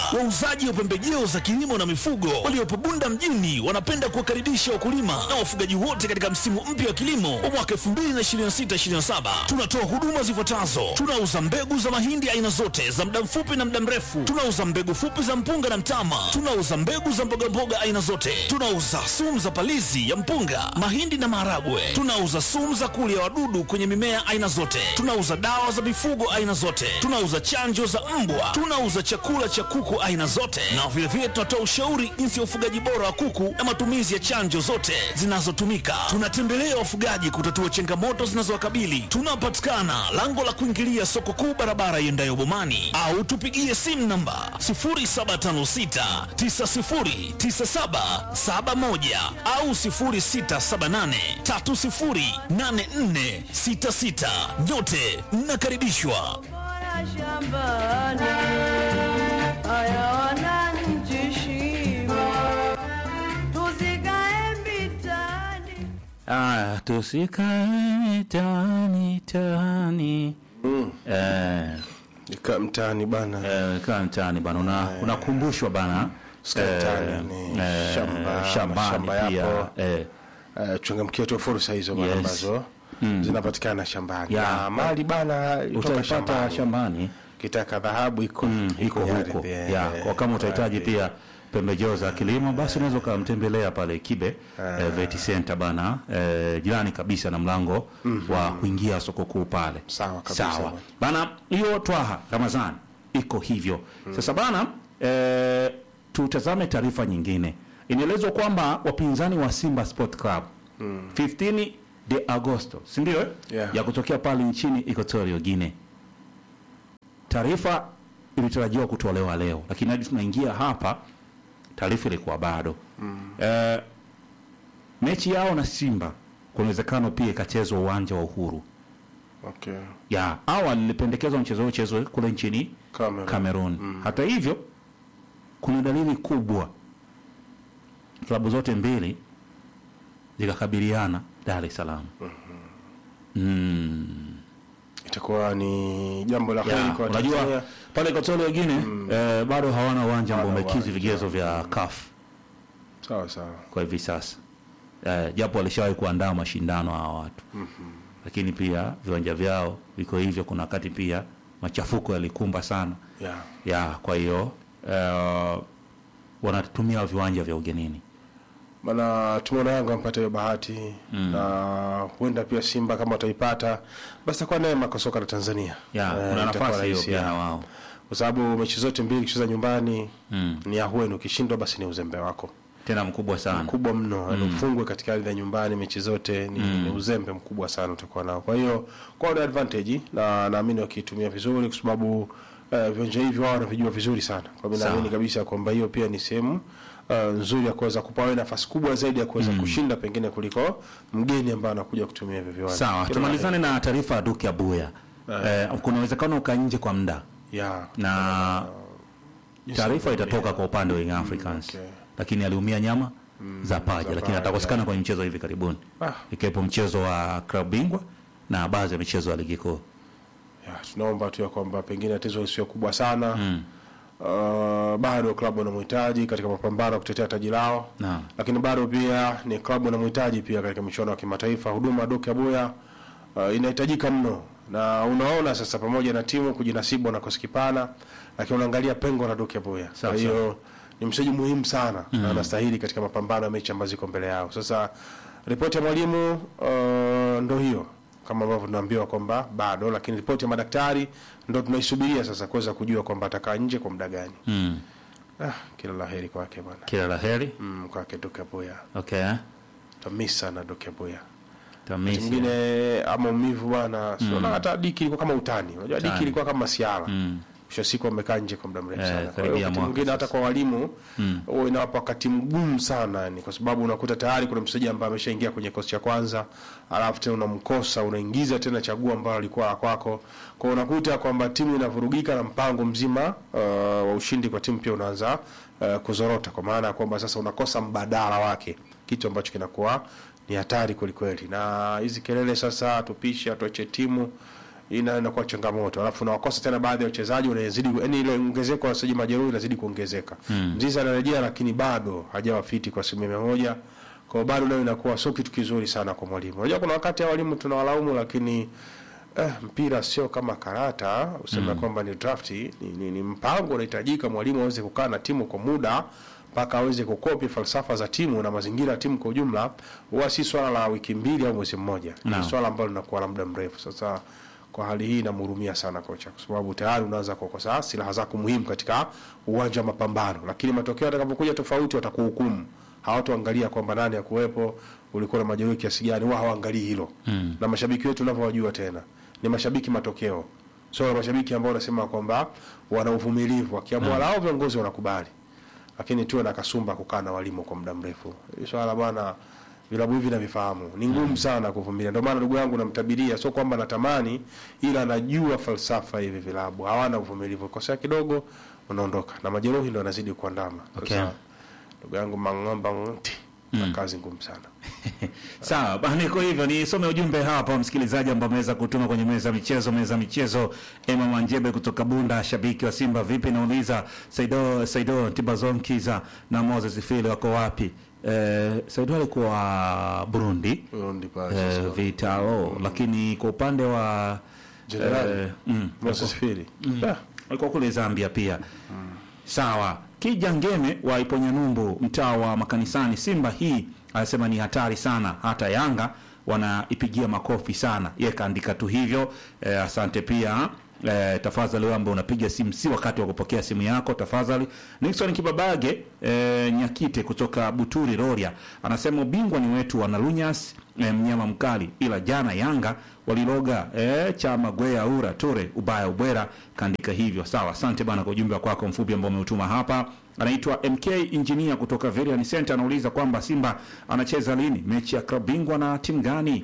Wauzaji wa pembejeo za kilimo na mifugo waliopo Bunda mjini wanapenda kuwakaribisha wakulima na wafugaji wote katika msimu mpya wa kilimo wa mwaka 2026/2027. Tunatoa huduma zifuatazo: tunauza mbegu za mahindi aina zote za muda mfupi na muda mrefu, tunauza mbegu fupi za mpunga na mtama, tunauza mbegu za mbogamboga aina zote, tunauza sumu za palizi ya mpunga, mahindi na maharagwe, tunauza sumu za kulia wadudu kwenye mimea aina zote, tunauza dawa za mifugo aina zote, tunauza chanjo za mbwa, tunauza chakula cha kuku aina zote, na vilevile tunatoa ushauri jinsi ya ufugaji bora wa kuku na matumizi ya chanjo zote zinazotumika. Tunatembelea wafugaji kutatua changamoto zinazowakabili. Tunapatikana lango la kuingilia soko kuu, barabara iendayo Bomani, au tupigie simu namba 0756909771 au 0678308466. Nyote mnakaribishwa. Bora shambani ayaona nchi shimo, tusikae vitani. Aya, tusikae tani tani. Eh, Nika mtaani bana eh, kaa mtaani bana, una unakumbushwa bana Sikae mtaani, ni shamba, shambani mashamba pia yapo. eh, uh, changamkia tu fursa hizo bana Yes. ambazo zinapatikana shambani Ya. na mali bana toka utaipata shambani shambani kitaka dhahabu iko mm, iko kwenye huko ardhi, ya eh, kwa kama utahitaji ardhi. pia pembejeo za kilimo basi unaweza ukamtembelea pale Kibe eh, Vet Center bana eh, jirani kabisa na mlango wa kuingia soko kuu pale. Sawa kabisa Sawa bwana. bana, hiyo Twaha Ramadhani iko hivyo sasa bana. Eh, tutazame taarifa nyingine. Inaelezwa kwamba wapinzani wa Simba Sport Club 15 de Agosto, si ndio? eh? Yeah. ya kutokea pale nchini Equatorial Guinea taarifa ilitarajiwa kutolewa leo, lakini hadi tunaingia hapa taarifa ilikuwa bado mm. Eh, mechi yao na Simba kuna uwezekano pia ikachezwa uwanja wa Uhuru. okay. Ya awali ilipendekezwa mchezo huo uchezwe kule nchini Cameroon. Cameroon. Hata hivyo kuna dalili kubwa, klabu zote mbili zikakabiliana Dar es Salaam. itakuwa ni jambo la heri Ya, kwa unajua Tanzania. pale Equatorial Guinea eh, bado hawana uwanja ambao Hawana umekidhi uwanja. vigezo vya CAF sawa sawa kwa hivi sasa eh, japo walishawahi kuandaa mashindano hawa watu lakini pia viwanja vyao viko hivyo. Kuna wakati pia machafuko yalikumba sana yeah. ya kwa hiyo eh, wanatumia viwanja vya ugenini. Maana tumeona Yanga wamepata hiyo bahati na huenda pia Simba kama wataipata basi takuwa neema kwa soka la Tanzania. Ya, Eh, kuna itakuwa nafasi hiyo rahisi, pia ya. na wao kwa sababu mechi zote mbili ukicheza nyumbani ni ahueni, ukishindwa basi ni uzembe wako tena mkubwa sana. mkubwa mno mm. ufungwe katika ardhi ya nyumbani mechi zote ni, ni uzembe mkubwa sana utakuwa nao. Kwa hiyo kwao ni advantage na naamini wakiitumia vizuri, kwa sababu uh, viwanja hivi wao wanavijua vizuri sana. Kwa hiyo Sawa. naamini kabisa kwamba hiyo pia ni sehemu uh, nzuri ya kuweza kupa wewe nafasi kubwa zaidi ya kuweza kushinda pengine kuliko mgeni ambaye anakuja kutumia hivyo viwanja. Sawa, Kila tumalizane na taarifa ya Duke Abuya. Eh, kuna uwezekano uka nje kwa muda la- ya na taarifa itatoka kwa upande wa Young Africans okay. lakini aliumia nyama za paja, lakini paja. atakosekana kwenye mchezo hivi karibuni Ah. ikiwepo mchezo wa klabu bingwa na baadhi ya michezo ya ligi kuu. ya, tunaomba tu ya kwamba pengine tatizo sio kubwa sana mm. uh, bado klabu wanamhitaji katika mapambano ya kutetea taji lao Naam. lakini bado pia ni klabu wanamhitaji pia katika michuano ya kimataifa. Huduma ya Doke Abuya uh, inahitajika mno, na unaona sasa, pamoja na timu kujinasibu wanakosi kipana, lakini unaangalia pengo la Doke Abuya. Kwa Sawa, hiyo ni mchezaji muhimu sana na anastahili katika mapambano ya mechi ambazo ziko mbele yao. Sasa ripoti ya mwalimu uh, ndo hiyo kama ambavyo tunaambiwa kwamba bado, lakini ripoti ya madaktari ndo tunaisubiria sasa kuweza kujua kwamba atakaa nje kwa muda gani. Mm. Ah, kila laheri kwake bwana, Kila la heri. mm, kwake Doke Abuya Okay. tamisi sana Doke Abuya Tamisi. mwingine ama umivu bwana mm. hata diki ilikuwa kama utani unajua diki ilikuwa kama siara Mm. mwisho wa siku wamekaa nje kwa muda mrefu Eh, sana kwa karibia hiyo wakati mwaka mwingine hata kwa walimu huwa inawapa wakati mgumu sana yani kwa sababu unakuta tayari kuna mchezaji ambaye ameshaingia kwenye kikosi cha kwanza alafu tena unamkosa unaingiza tena chaguo ambalo alikuwa la kwako kwa hiyo unakuta kwamba timu inavurugika na mpango mzima uh, wa ushindi kwa timu pia unaanza uh, kuzorota kwa maana ya kwamba sasa unakosa mbadala wake kitu ambacho kinakuwa ni hatari kwelikweli na hizi kelele sasa tupishe tuache timu ina inakuwa changamoto, alafu unawakosa tena baadhi ya wachezaji, unazidi yani ile ongezeko la wachezaji majeruhi inazidi kuongezeka. Mzizi anarejea, lakini bado hajawa fiti kwa asilimia mia moja kwa hiyo bado nayo inakuwa sio kitu kizuri sana kwa mwalimu. Unajua kuna wakati ya walimu tunawalaumu, lakini eh, mpira sio kama karata useme kwamba ni drafti, ni, ni, ni mpango unahitajika mwalimu aweze kukaa na timu kwa muda mpaka aweze kukopi falsafa za timu na mazingira ya timu kwa ujumla. Huwa si swala la wiki mbili au mwezi mmoja, Naam. ni swala ambalo linakuwa la muda mrefu. Sasa kwa hali hii namhurumia sana kocha, kwa sababu tayari unaanza kukosa silaha zako muhimu katika uwanja wa mapambano, lakini matokeo yatakapokuja tofauti watakuhukumu. Hawatoangalia kwamba nani akuwepo, ulikuwa na majeruhi kiasi gani, wao hawaangalii hilo mm. na mashabiki wetu unavyowajua tena ni mashabiki matokeo, sio mashabiki ambao wanasema kwamba wana uvumilivu, wakiamua lao viongozi wanakubali lakini tuwe na kasumba kukaa na walimu kwa muda mrefu. Hii swala bwana, vilabu hivi navifahamu, ni ngumu sana kuvumilia. Ndio maana ndugu yangu namtabiria, sio kwamba natamani, ila najua falsafa hivi vilabu hawana uvumilivu, kosea kidogo unaondoka, na majeruhi ndio yanazidi kuandama. Okay. Sasa ndugu yangu Mang'omba Ng'ti na kazi ngumu sana. Sawa bana, iko hivyo. Nisome ujumbe hapa msikilizaji ambao ameweza kutuma kwenye meza ya michezo. Meza ya michezo, Emma Manjebe kutoka Bunda, shabiki wa Simba. Vipi, nauliza Saido Saido Tibazon Kiza na Moses Fili wako wapi? Eh, Saido alikuwa Burundi Burundi pale eh, sasa. Vitalo, lakini kwa upande wa Jenerali eh, mm, Moses Fili. Ah, alikuwa kule Zambia pia. Sawa. Kija Ngeme wa Iponyanyumbu, mtaa wa makanisani, Simba hii anasema ni hatari sana, hata Yanga wanaipigia makofi sana. Yeye kaandika tu hivyo. Eh, asante pia. Eh, tafadhali wewe ambao unapiga simu si wakati wa kupokea simu yako tafadhali. Nixon Kibabage eh, Nyakite kutoka Buturi Roria anasema ubingwa ni wetu wanalunyas eh, mnyama mkali, ila jana Yanga waliloga eh, chama gwea ura tore ubaya ubwera kaandika hivyo. Sawa, asante bana kwa ujumbe wako mfupi ambao umeutuma hapa. Anaitwa MK Engineer kutoka Verian Center anauliza kwamba Simba anacheza lini mechi ya klabu bingwa na timu gani?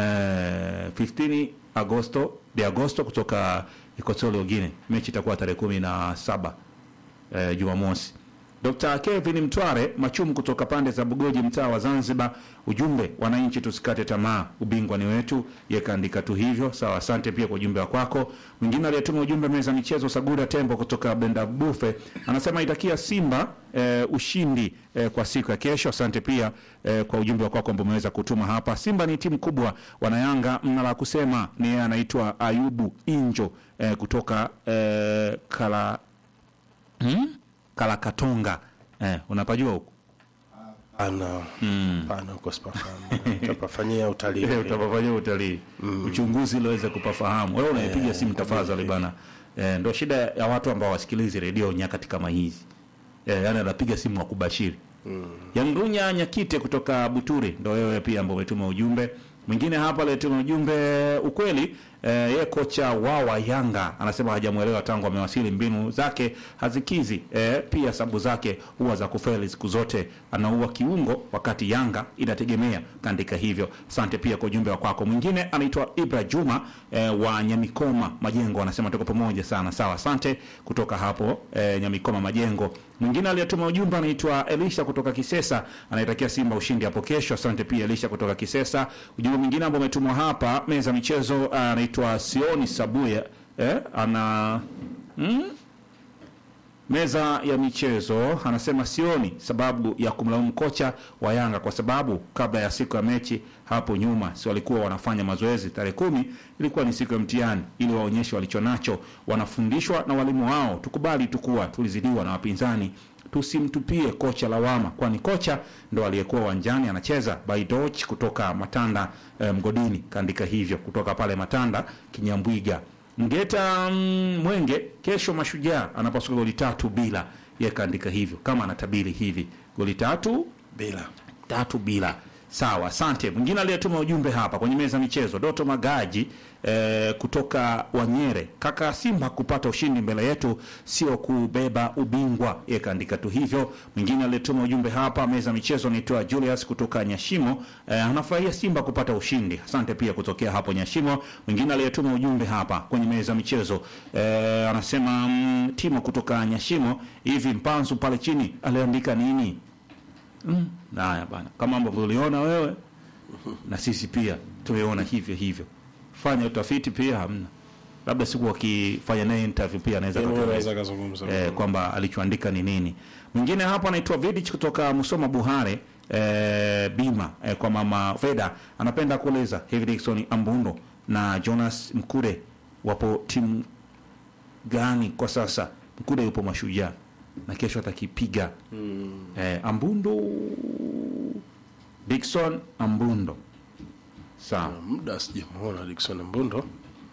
Eh, 15 Agosto de Agosto kutoka Equatorial Guinea. Mechi itakuwa tarehe kumi na saba eh, Jumamosi. Dr. Kevin Mtware Machumu kutoka pande za Bugoji mtaa wa Zanzibar, ujumbe wananchi tusikate tamaa, ubingwa ni wetu. Yekaandika tu hivyo. Sawa, asante pia kwa ujumbe wako. Mwingine aliyetuma ujumbe meza michezo Sagura Tembo kutoka Benda Bufe anasema itakia Simba eh, ushindi eh, kwa siku ya kesho. Asante pia eh, kwa ujumbe wako ambao umeweza kutuma hapa. Simba ni timu kubwa, wanayanga mna la kusema. Ni yeye anaitwa Ayubu Injo eh, kutoka eh, kala hmm? Kalakatonga eh, unapajua huko Ana pana uko sipafahamu. Tapafanyia utalii. ile utapafanyia utalii uchunguzi ili uweze kupafahamu. Wewe unaipiga simu tafadhali bana. Eh, ndo shida ya watu ambao wasikilizi redio nyakati kama hizi eh, yani anapiga simu wa kubashiri mm. Yandunya Nyakite kutoka Buturi, ndo wewe pia ambao umetuma ujumbe mwingine hapa aliyetuma ujumbe ukweli. Eh, ye kocha wawa Yanga anasema hajamwelewa tangu amewasili, mbinu zake hazikizi. Eh, pia sabu zake huwa za kufeli siku zote, anaua kiungo wakati Yanga inategemea. Kaandika hivyo. Asante pia kwa ujumbe wa kwako. Mwingine anaitwa Ibra Juma eh, wa Nyamikoma Majengo anasema tuko pamoja sana. Sawa, asante kutoka hapo eh, Nyamikoma Majengo. Mwingine aliyetuma ujumbe anaitwa Elisha kutoka Kisesa, anaitakia Simba ushindi hapo kesho. Asante pia Elisha kutoka Kisesa. Ujumbe mwingine ambao umetumwa hapa meza ya michezo ah, anaitwa Sioni Sabuya eh, ana mm? meza ya michezo anasema sioni sababu ya kumlaumu kocha wa Yanga kwa sababu kabla ya siku ya mechi hapo nyuma si walikuwa wanafanya mazoezi. Tarehe kumi ilikuwa ni siku ya mtihani, ili waonyeshe walichonacho. Wanafundishwa na walimu wao. Tukubali tu kuwa tulizidiwa na wapinzani, tusimtupie kocha lawama, kwani kocha ndo aliyekuwa uwanjani anacheza. Baidoch kutoka Matanda eh, mgodini kaandika hivyo kutoka pale Matanda Kinyambwiga. Mgeta mm, Mwenge, kesho Mashujaa anapaswa goli tatu bila. Yeye kaandika hivyo kama anatabiri hivi goli tatu Bila. tatu bila. Sawa, asante. Mwingine aliyetuma ujumbe hapa kwenye meza ya michezo, Doto Magaji eh, kutoka Wanyere, kaka Simba kupata ushindi mbele yetu sio kubeba ubingwa. Yeye kaandika tu hivyo. Mwingine aliyetuma ujumbe hapa meza ya michezo anaitwa Julius kutoka Nyashimo, eh, anafurahia Simba kupata ushindi. Asante pia kutokea hapo Nyashimo. Mwingine aliyetuma ujumbe hapa kwenye meza ya michezo eh, anasema mm, Timo kutoka Nyashimo, hivi Mpanzu pale chini aliandika nini? Mm. Haya bana, kama ambavyo uliona wewe na sisi pia tumeona hivyo hivyo. Fanya utafiti pia, hamna labda siku wakifanya naye interview pia anaweza Yeye mwenyewe akatueleza. anaweza akazungumza. eh, kwamba alichoandika ni nini. Mwingine hapa anaitwa Vidic kutoka Musoma Buhare eh, bima eh, kwa mama Feda anapenda kueleza hivi Dickson Ambundo na Jonas Mkude wapo timu gani kwa sasa? Mkude yupo Mashujaa na kesho atakipiga eh, Ambundo Dickson Ambundo sawa. muda sijamuona Dickson Mbundo.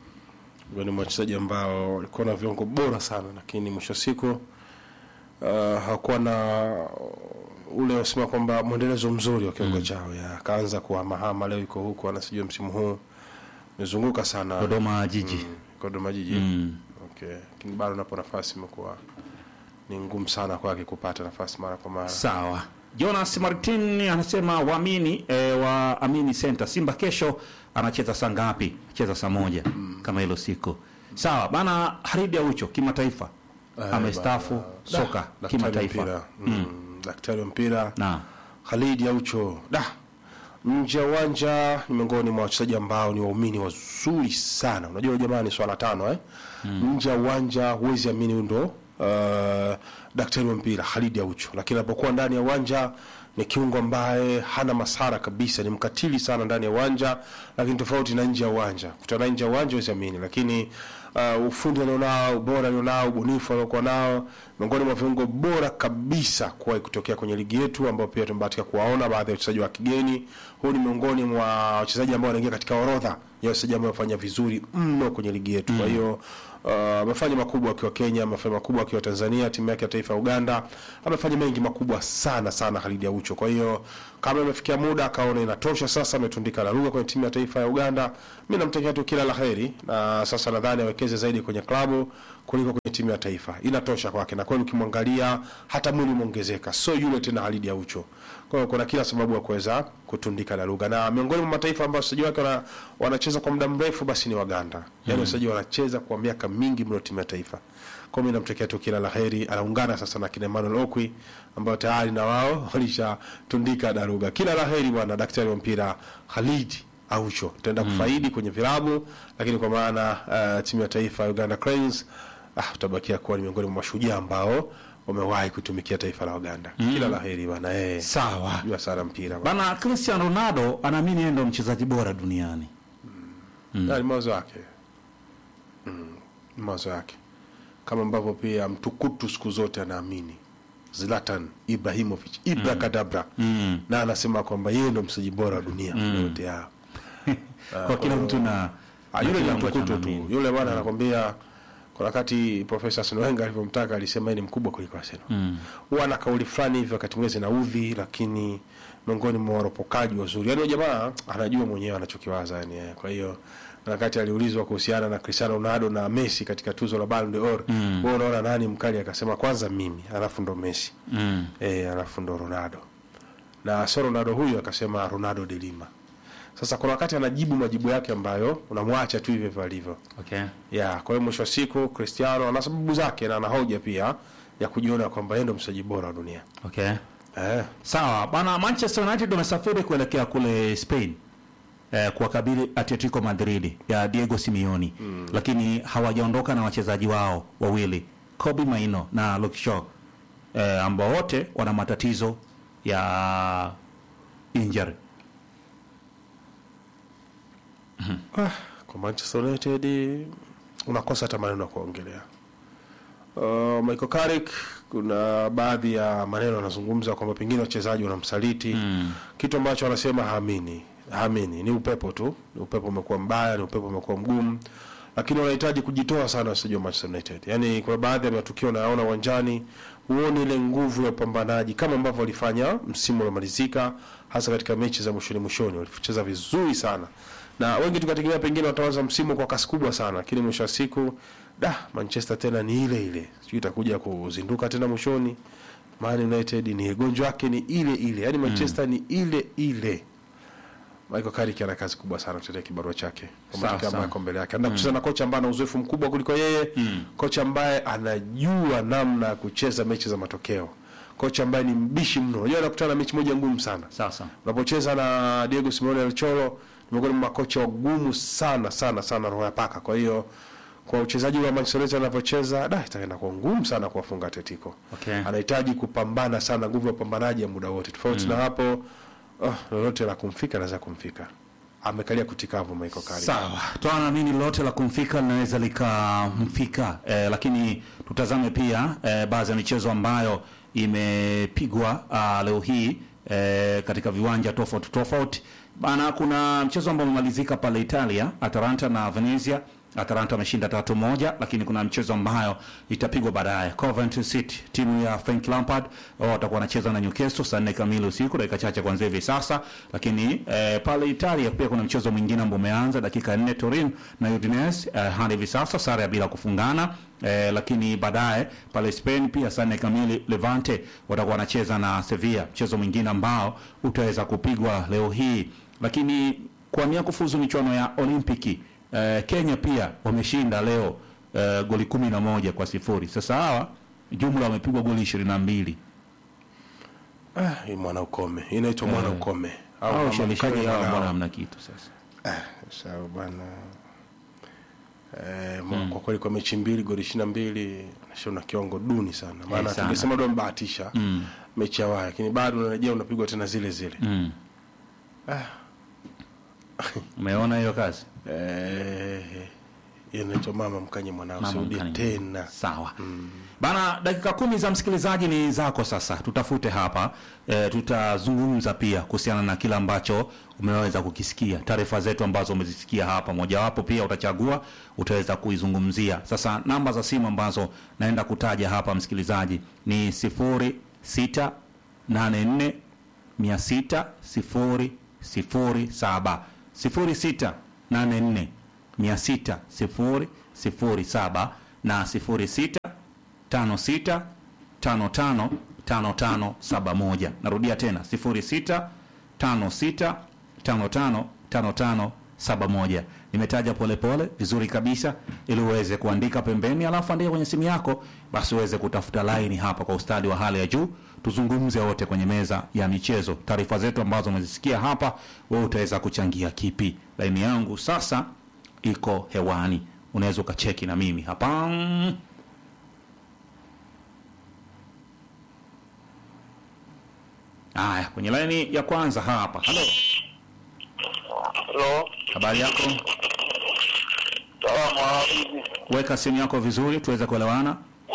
Huyo ni mwachezaji ambao walikuwa na viungo bora sana, lakini mwisho wa siku uh, hakuwa na ule wasema kwamba mwendelezo mzuri wa kiungo chao, ya akaanza kuhamahama, leo iko huku, anasijua msimu huu amezunguka sana Dodoma Jiji Mm, Dodoma Jiji Mm. okay, lakini bado napo nafasi imekuwa ni ngumu sana kwake kupata nafasi mara kwa mara. Sawa. Jonas Martin anasema waamini e, waamini center Simba kesho anacheza saa ngapi? Cheza saa moja kama hilo siku. Sawa bana. Haridi Aucho kimataifa amestaafu soka Daktari wa kimataifa mpira. Mm, daktari wa mpira na Khalid Aucho da nje ya uwanja ni miongoni mwa wachezaji ambao ni waumini wazuri sana. Unajua jamani, swala tano eh? Nje ya uwanja huwezi amini huyu ndo uh, daktari wa mpira Khalid Aucho, lakini anapokuwa ndani ya uwanja ni kiungo ambaye hana masara kabisa, ni mkatili sana ndani ya uwanja, lakini tofauti na nje ya uwanja. Kutana nje ya uwanja huwezi amini, lakini uh, ufundi alionao, ubora alionao, ubunifu aliokuwa nao, miongoni mwa viungo bora kabisa kuwahi kutokea kwenye ligi yetu, ambao pia tumebahatika kuwaona baadhi ya wachezaji wa kigeni. Huu ni miongoni mwa wachezaji ambao wanaingia katika orodha ya wachezaji ambao wamefanya vizuri mno kwenye ligi yetu. Kwa hiyo uh, amefanya makubwa akiwa Kenya, amefanya makubwa akiwa Tanzania, timu yake ya taifa ya Uganda, amefanya mengi makubwa sana sana Khalid Aucho. Kwa hiyo kama imefikia muda akaona inatosha sasa, ametundika la lugha kwenye timu ya taifa ya Uganda, mimi namtakia tu kila laheri, na sasa nadhani awekeze zaidi kwenye klabu kuliko kwenye timu ya taifa. Inatosha kwake, na kweli ukimwangalia hata mwili umeongezeka, sio yule tena Khalid Aucho. Kwa hiyo kuna kila sababu ya kuweza kutundika la lugha, na miongoni mwa mataifa ambayo wachezaji wake wana, wanacheza kwa muda mrefu basi ni Waganda, yaani wachezaji wanacheza kwa miaka mingi mno timu ya taifa. Kwa mimi namtakia tu kila laheri, anaungana sasa na kina Emmanuel Okwi ambao tayari na wao walishatundika daruga. Kila laheri bwana daktari wa mpira Khalid Aucho, tutaenda kufaidi kwenye vilabu, lakini kwa maana uh, timu ya taifa ya Uganda Cranes ah, tutabakia kuwa ni miongoni mwa mashujaa ambao wamewahi kutumikia taifa la Uganda. Kila laheri bwana, eh, sawa jua sana mpira bwana. bana. Cristiano Ronaldo anaamini yeye ndo mchezaji bora duniani. Na ni mawazo yake mm, ni mawazo yake kama ambavyo pia mtukutu siku zote anaamini Zlatan Ibrahimovic Ibrakadabra Mm. na anasema kwamba yeye ndo mchezaji bora wa dunia yote ya Kwa kila mtu na Ah, na yule ni kile ambacho mtukutu tu anaamini. yule bwana anakwambia kuna wakati Profesa Arsene Wenger alivyomtaka alisema yeye ni mkubwa kuliko Arsenal Mm. huwa ana kauli fulani hivi wakati mwingine zinaudhi, lakini miongoni mwa waropokaji wazuri. Yaani huyo jamaa anajua mwenyewe anachokiwaza yani. eh. Kwa hiyo na wakati aliulizwa kuhusiana na Cristiano Ronaldo na Messi katika tuzo la Ballon d'Or, Mm. wewe unaona nani mkali? Akasema kwanza mimi, alafu ndo Messi, Mm. eh, alafu ndo Ronaldo. Na sio Ronaldo huyu akasema Ronaldo de Lima. Sasa kuna wakati anajibu majibu yake ambayo unamwacha tu hivyo hivyo alivyo. Okay. Ya, kwa hiyo mwisho wa siku Cristiano ana sababu zake na ana hoja pia ya kujiona kwamba yeye ndo mchezaji bora wa dunia. Okay. Eh. Sawa bana, Manchester United wamesafiri kuelekea kule Spain eh, kuwakabili Atletico Madrid ya Diego Simeone lakini hawajaondoka na wachezaji wao wawili Kobe Maino na Luke Shaw eh, ambao wote wana matatizo ya injury. Ah, kwa Manchester United unakosa hata maneno ya kuongelea. Uh, Michael Carrick kuna baadhi ya maneno anazungumza kwamba pengine wachezaji wanamsaliti Mm. kitu ambacho anasema haamini haamini ni upepo tu ni upepo umekuwa mbaya ni upepo umekuwa mgumu lakini wanahitaji kujitoa sana wachezaji wa Manchester United yaani kuna baadhi ya matukio nayaona uwanjani huoni ile nguvu ya upambanaji kama ambavyo walifanya msimu uliomalizika hasa katika mechi za mwishoni mwishoni walicheza vizuri sana na wengi tukategemea pengine wataanza msimu kwa kasi kubwa sana lakini mwisho wa siku da Manchester tena ni ile ile sijui itakuja kuzinduka tena mwishoni Man United ni gonjwa yake ni ile ile yaani Manchester ni ile ile Michael Carrick ana kazi kubwa sana kutetea kibarua chake kwa Sawa, matokeo ambayo sawa. yako mbele yake. Anaenda kucheza na kocha ambaye ana uzoefu mkubwa kuliko yeye, kocha ambaye anajua namna ya kucheza mechi za matokeo, kocha ambaye ni mbishi mno. Unajua anakutana na mechi moja ngumu sana. Sasa Unapocheza na Diego Simeone El Cholo, ni miongoni mwa makocha wagumu sana sana sana roho ya paka. Kwa hiyo kwa uchezaji wa Manchester United anavyocheza, da itaenda kwa ngumu sana kuwafunga Atletico. Okay. Anahitaji kupambana sana, nguvu ya upambanaji ya muda wote. Tofauti na hapo, oh, lolote la kumfika anaweza kumfika. Amekalia kutikavu Michael Carrick. Sawa, tunaamini lolote la kumfika linaweza likamfika eh, lakini tutazame pia eh, baadhi ya michezo ambayo imepigwa ah, leo hii eh, katika viwanja tofauti tofauti bana. Kuna mchezo ambao umemalizika pale Italia, Atalanta na Venezia. Atalanta ameshinda tatu moja, lakini kuna mchezo ambayo itapigwa baadaye. Coventry City, timu ya Frank Lampard wao watakuwa wanacheza na Newcastle saa nne kamili usiku, dakika chache kuanzia hivi sasa. Lakini eh, pale Italia pia kuna mchezo mwingine ambao umeanza dakika nne, Turin na Udinese eh, hadi hivi sasa sare ya bila kufungana. Eh, lakini baadaye pale Spain pia saa nne kamili Levante watakuwa wanacheza na Sevilla, mchezo mwingine ambao utaweza kupigwa leo hii. Lakini kwa nia kufuzu michuano ya Olimpiki eh, Kenya pia wameshinda leo eh, goli kumi na moja kwa sifuri. Sasa hawa jumla wamepigwa goli ishirini na mbili Ah, hii mwana ukome. Inaitwa mwana ukome. Au au kama ushelishaji mkanye hawa mwanao. mbona hamna kitu sasa. Sawa bwana. Eh, mm. kwa kweli kwa mechi mbili goli 22 nashaona kiwango duni sana. Maana sana. tungesema ndo mbahatisha mm. mechi ya waya lakini bado unarejea unapigwa tena zile zile. Mm. Umeona hiyo kazi? Eh, hiyo inaitwa mama mkanye mwanao Mama sirudi mkanye. tena. Sawa bana, dakika kumi za msikilizaji ni zako sasa. Tutafute hapa e, tutazungumza pia kuhusiana na kile ambacho umeweza kukisikia, taarifa zetu ambazo umezisikia hapa, mojawapo pia utachagua, utaweza kuizungumzia. Sasa namba za simu ambazo naenda kutaja hapa msikilizaji ni sifuri sita nane nne mia sita sifuri sifuri saba sifuri sita nane nne mia sita sifuri sifuri saba na sifuri sita tano sita tano tano tano tano saba moja. Narudia tena sifuri sita tano sita tano tano tano tano saba moja. Nimetaja polepole vizuri kabisa, ili uweze kuandika pembeni, alafu andika kwenye simu yako, basi uweze kutafuta laini hapa kwa ustadi wa hali ya juu, tuzungumze wote kwenye meza ya michezo. Taarifa zetu ambazo umezisikia hapa, wewe utaweza kuchangia kipi? Laini yangu sasa iko hewani, unaweza ukacheki na mimi hapa. Haya, kwenye laini ya kwanza hapa. Halo, Halo, habari yako? salamu alaikum. Weka simu yako vizuri tuweze kuelewana.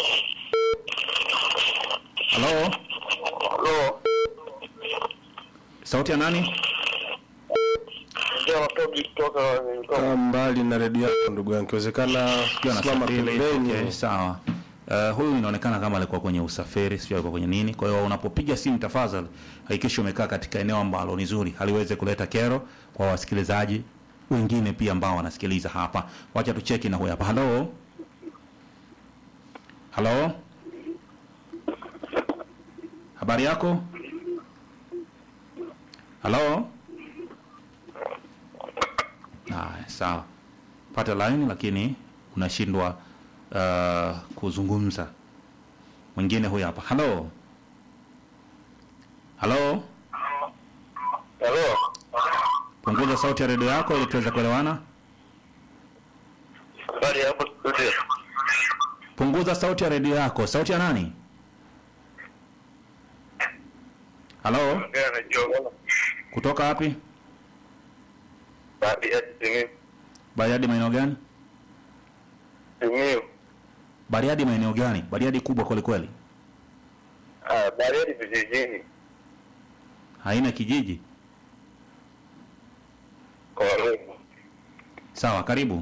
Halo, Halo, sauti ya nani? ndio natoki kutoka nilikuwa Kaa mbali na redio yako ndugu yangu. Ikiwezekana Ukiwa simama unasafiri, pembeni. okay, sawa. Uh, huyu inaonekana kama alikuwa kwenye usafiri, sio alikuwa kwenye nini. Kwa hiyo unapopiga simu, tafadhali hakikisha umekaa katika eneo ambalo ni zuri, haliweze kuleta kero kwa wasikilizaji wengine pia ambao wanasikiliza hapa. Wacha tucheki na huyu hapa. Halo, halo, habari yako? Halo. Haya, sawa, pata line lakini unashindwa uh, kuzungumza. Mwingine huyu hapa. Halo, halo, Halo, punguza sauti ya redio yako ili tuweze kuelewana. habari ya hapo studio. Punguza sauti ya redio yako. Sauti ya nani? Halo, Ongea na Jogo. kutoka wapi? Baadhi ya Simiyu. Bariadi maeneo gani? Simiyu. Bariadi maeneo gani? Bariadi kubwa kweli kweli, Ah, Bariadi vijijini. haina kijiji. Karibu. Sawa, karibu.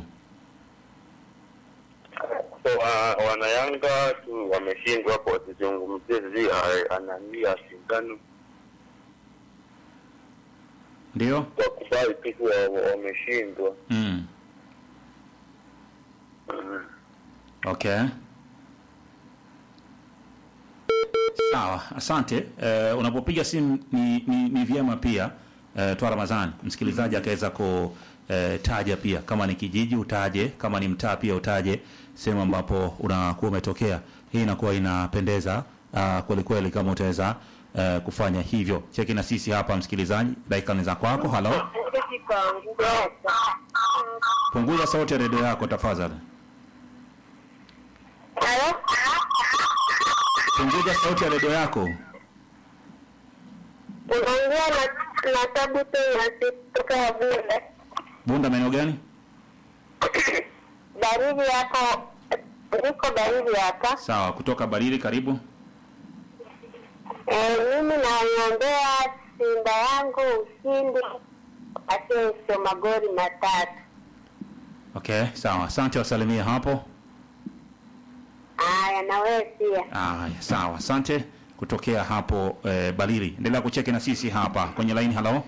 So, uh, wanayanga tu wameshindwa hapo wasizungumzie zi anania shindano Ndio. kwa kubali tu kuwa wa- wameshindwa. Mm. Mm. Okay. Sawa, asante. Uh, unapopiga simu ni, ni, ni vyema pia uh, twa Ramadhani msikilizaji akaweza kutaja pia kama ni kijiji utaje, kama ni mtaa pia utaje sehemu ambapo unakuwa umetokea. Hii inakuwa inapendeza uh, kweli kweli kama utaweza uh, kufanya hivyo. Cheki na sisi hapa msikilizaji, dakika ni za kwako. Halo, punguza sauti ya redio yako tafadhali. punguza sauti ya redio yako. unaongea na na tabu tena kutoka Bunda. Bunda maeneo gani? Baridi hapo, niko baridi hapa. Sawa, kutoka Barili, karibu. Eh, mimi naiombea Simba yangu ushindi asio magoli matatu. Okay, sawa. Asante, wasalimie hapo. Haya, na wewe pia. Aya, sawa. Asante kutokea hapo eh, Barili. Endelea kucheki na sisi hapa kwenye line. Halo,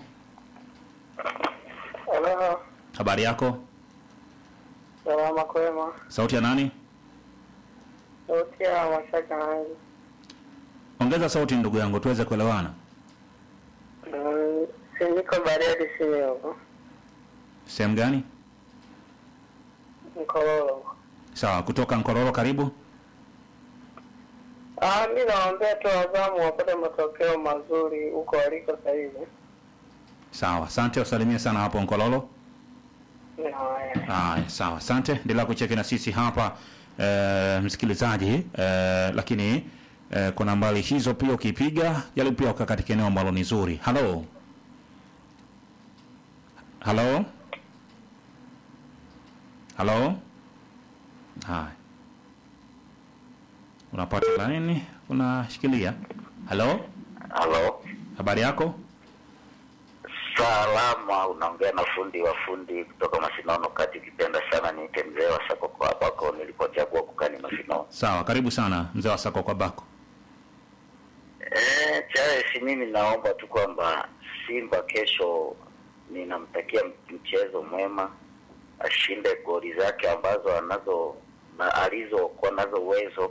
Halo, habari yako? salama kwema. Sauti ya nani? Sauti ya mashaka yangu. Ongeza sauti ndugu yangu tuweze kuelewana. Mm, si niko Bariadi sini huko. Sehemu gani? Mkololo. Sawa, kutoka Nkororo, karibu. Ah, mi nawaambia tu wazamu wapate matokeo mazuri huko waliko sasa hivi. Sawa, asante, wasalimie sana hapo Nkololo. Haya. Aya, sawa, asante. Endelea kucheki na sisi hapa e, msikilizaji e, lakini e, kuna nambari hizo pia ukipiga jaribu pia ukaa katika eneo ambalo ni zuri. Halo, halo, halo. Haya, unapata laini, unashikilia. Halo, Halo, habari yako? salama. Unaongea na fundi wa fundi kutoka Masinono kati. Ukipenda sana niite mzee wa sako kwa ambako nilipochagua kukani Masinono. Sawa, karibu sana mzee wa sako kwa bako. Eh, Charles, mimi naomba tu kwamba Simba kesho, ninamtakia mchezo mwema, ashinde goli zake ambazo anazo na alizokuwa nazo uwezo